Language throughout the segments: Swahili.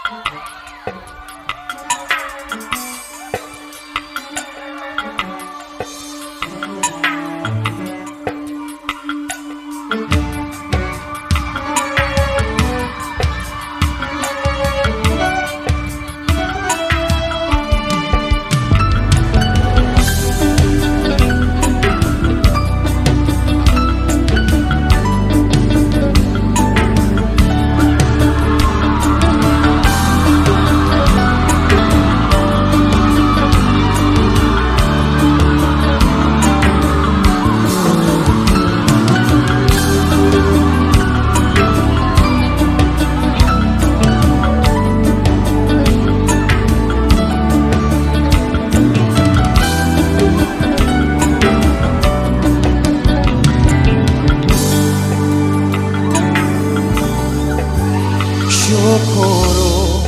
Shukuru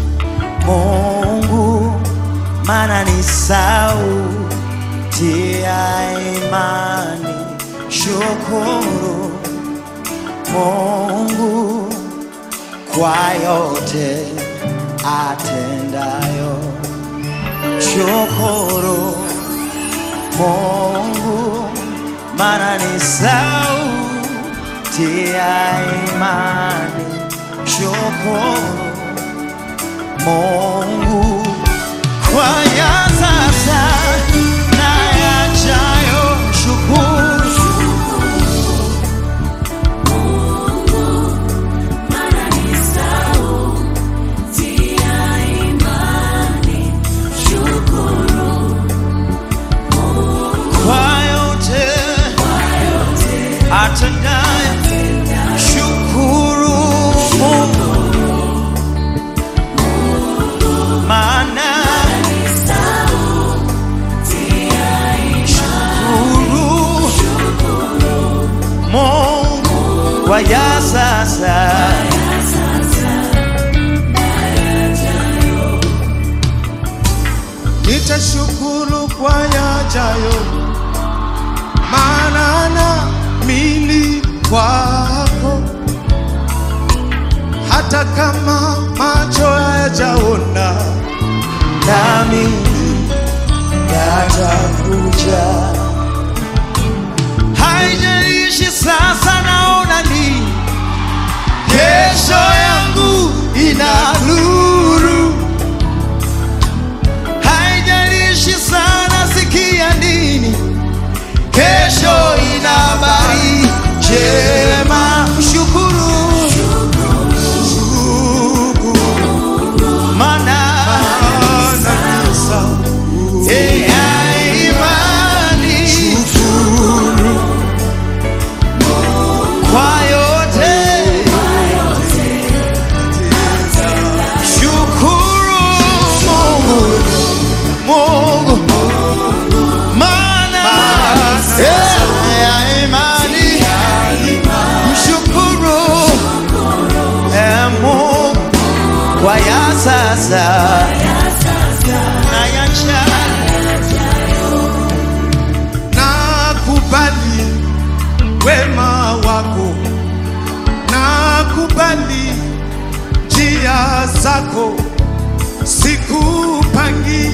Mungu, maana ni sauti ya imani. Shukuru Mungu kwa yote atendayo. Shukuru Mungu, maana ni sauti ya imani. Shukuru Mungu kwa ya sasa na yajayo. Shukuru kwa yote atendayo. Shukuru Mungu maana shukuru Mungu kwa ya sasa Nitashukuru kwa yajayo, maana naamini kwako, hata kama macho hayajaona, nami yatakuja. Haijalishi sasa naona nini, kesho yangu ina nuru. Haijalishi sana sikia nini, kesho ina habari njema. Mshukuru maana maana ni sauti ya imani kwa yote shukuru Mungu Mungu maana ya imani mshukuru eh, Mungu kwa ya sasa na yajayo nakubali wema wako, nakubali njia zako, sikupangi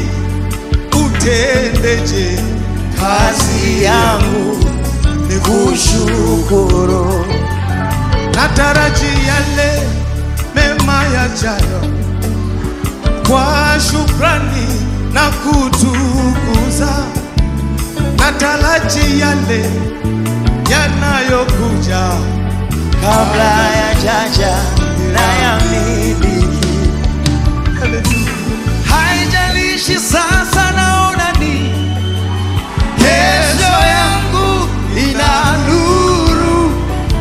utendeje kazi yangu ni kushukuru nataraji yale mema yajayo kwa shukrani na kutukuza, nataraji yale yanayokuja kabla ya jaja na ya miliki. Haijalishi sasa naona ni kesho yangu ina nuru.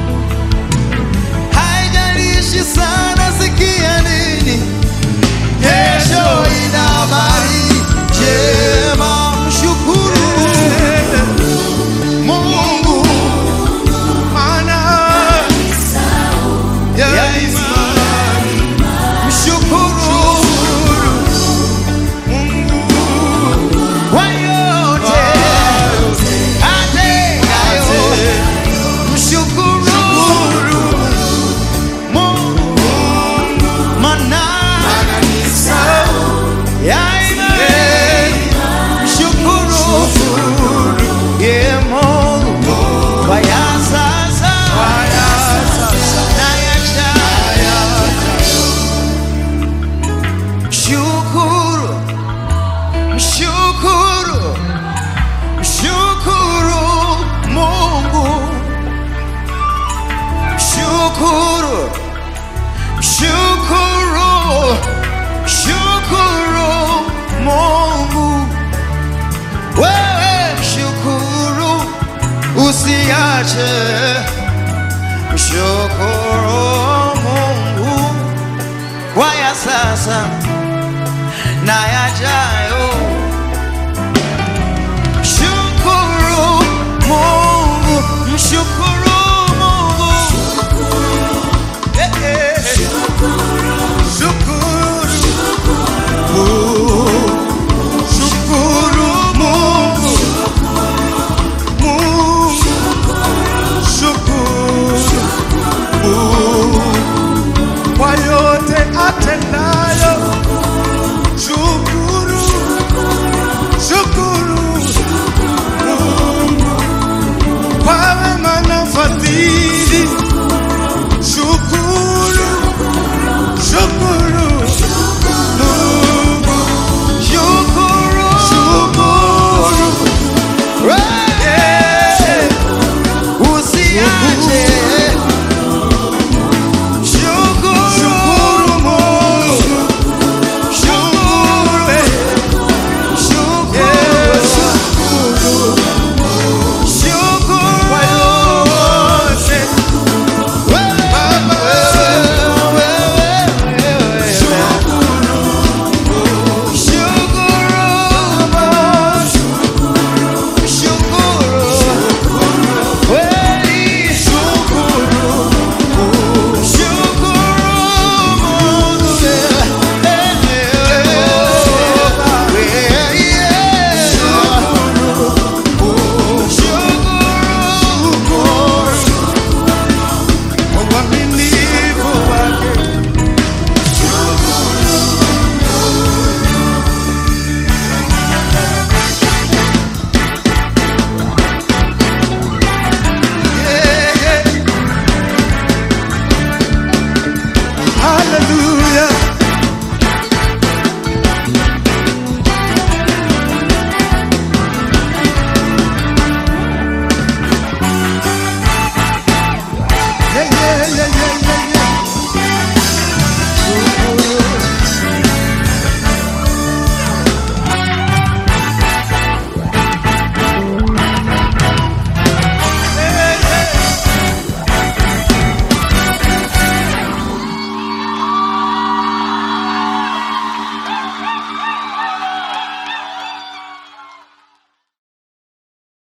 Haijalishi sana sikia nini, kesho ina habari njema. Mshukuru Mungu maana ya ya imani. Mshukuru Shukuru, shukuru Mungu, wewe shukuru, usiache. Shukuru Mungu kwa ya sasa na yajayo.